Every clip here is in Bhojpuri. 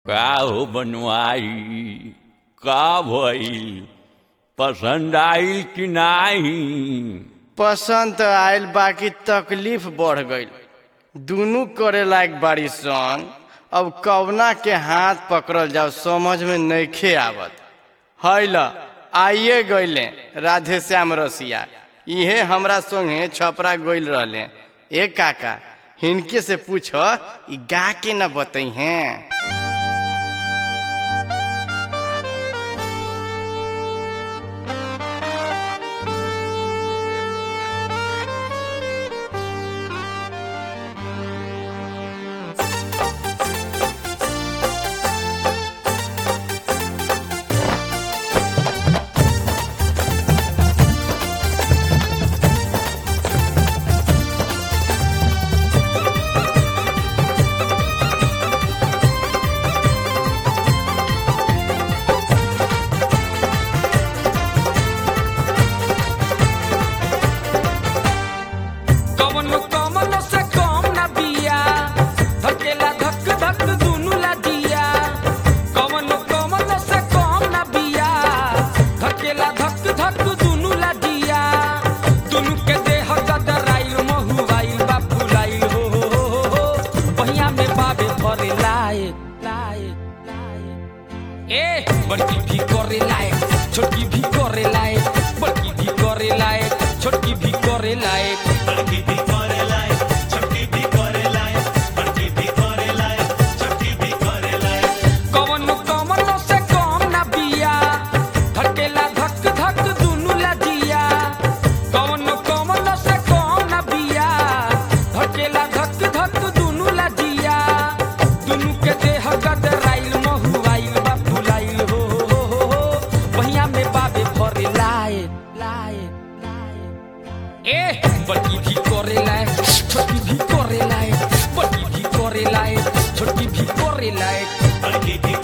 का हो बनवाई का भइल पसंद आइल कि नाही पसंद त आयल बाकी तकलीफ बढ़ गईल दुनू करे लायक बाड़ी सन अब कवना के हाथ पकड़ल जाओ समझ में नइखे आवत हैल आइए गईले राधे श्याम रसिया इहे हमरा संगे छपरा गईल रहले ए काका हिनके से पूछ ई गा के न बतई हैं कवन कमल से कम ना बिया धकेला धक धक दुनु ला दिया कवन कमल से कम ना बिया धकेला धक धक दुनु ला दिया दुनु के देह गदराइल महुआइल बा फुलाइल हो हो हो हो हो बहिया में बाबे भरे लाए लाए लाए ए बड़की भी करे लाए छोटकी भी करे लाए बड़की भी करे लाए छोटकी भी करे लाए कवन कवन से कम ना बिया धकेला धक धक दुनु ला दिया कवन कवन से कम ना बिया धकेला धक धक दुनु ला दिया दुनु के देह गदराइल महुआइल बा फुलाइल हो हो हो हो हो बहिया में बाबे भरे लाए लाए लाए ए बड़की भी करे लाए छोटी भी करे लाए बड़की भी करे लाए छोटी भी करे लाए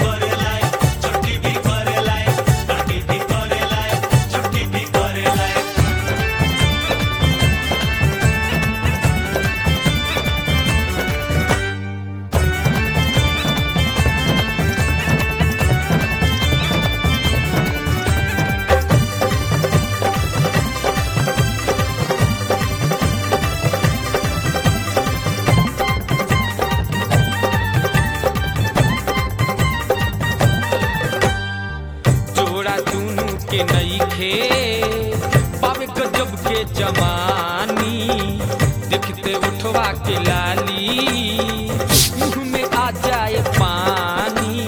जोड़ा दुनू के नई खे पावे गजब के जवानी देखते उठवा के लाली मुंह में आ जाए पानी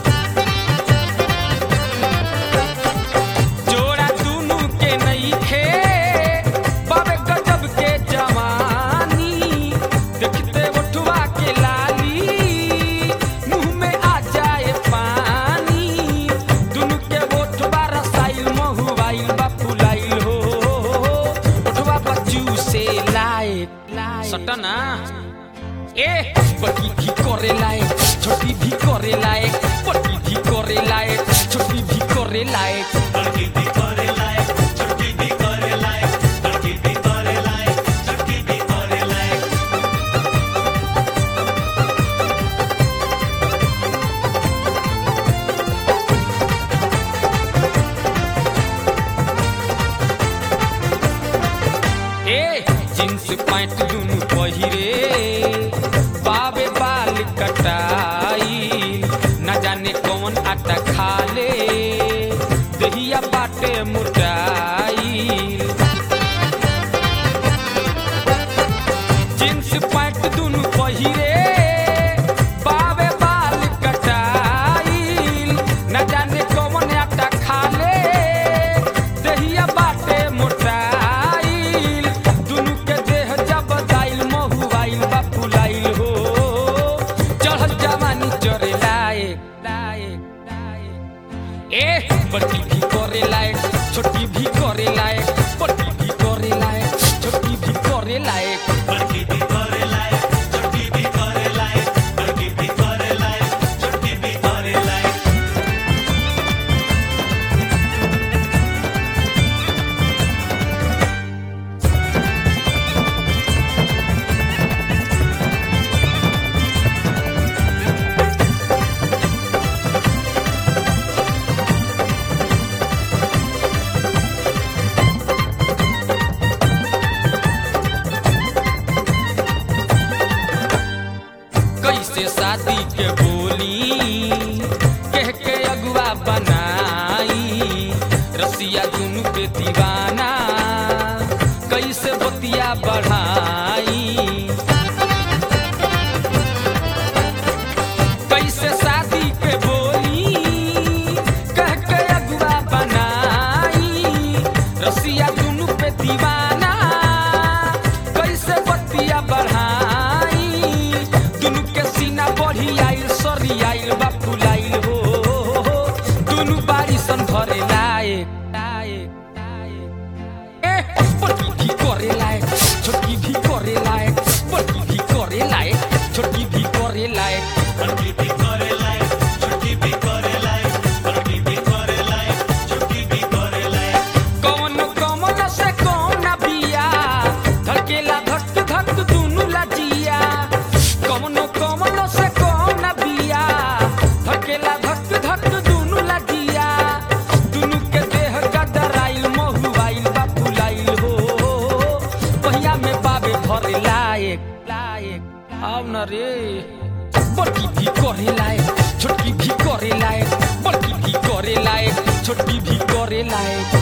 जोड़ा दुनू के नई खे पावे गजब के जवानी देखते उठवा के लाली मुंह में आ जाए पानी दुनू के ओठवा रसाइल महुआइल बा फुलाइल हो ओठवा बच्चू से लाए सटना ए बड़ी भी करे लाए छोटी भी करे लाए बड़ी भी करे लाए छोटी भी करे लाए ए जींस पैंट दुनु पहिरे बाबे बाल कटाई न जाने कौन आटा खा ले दहिया बाटे मुटाई जींस पैंट दुनु पहिरे बाबे बाल कटाई न जाने कौन आटा खा ले दहिया बाटे मोटाइल दुनु के देह जब दाइल महुआइल बा फुलाइल हो चढ़ल जवानी चरे लाए लाए लाए ए बड़की भी करे लाए छोटी भी करे लाए बड़की भी करे लाए छोटी भी करे लाए बतिया बढ़ाई कैसे शादी के बोली कह के अगुआ बनाई रसिया दुनु पे दीवाना कैसे बतिया बढ़ाई दुनु के सीना बढ़ी आइल सरी आइल बा फुलाइल हो दुनु बारी सन भरे लायक लायक लायक ए बड़की भी करे लायक छोटकी भी करे लायक बड़की भी करे लायक छोटकी भी करे लायक कौन कमल से कौन बिया धड़केला धक धक दुनु लजिया कौन कमल से कौन बिया धड़केला धक धक दुनु लजिया दुनु के देह गदराइल महुआइल बा फुलाइल हो पहिया में बाबे भरे लायक लायक आव न रे बड़की भी करे लायक छोटकी भी करे लायक बड़की भी करे लायक छोटकी भी करे लायक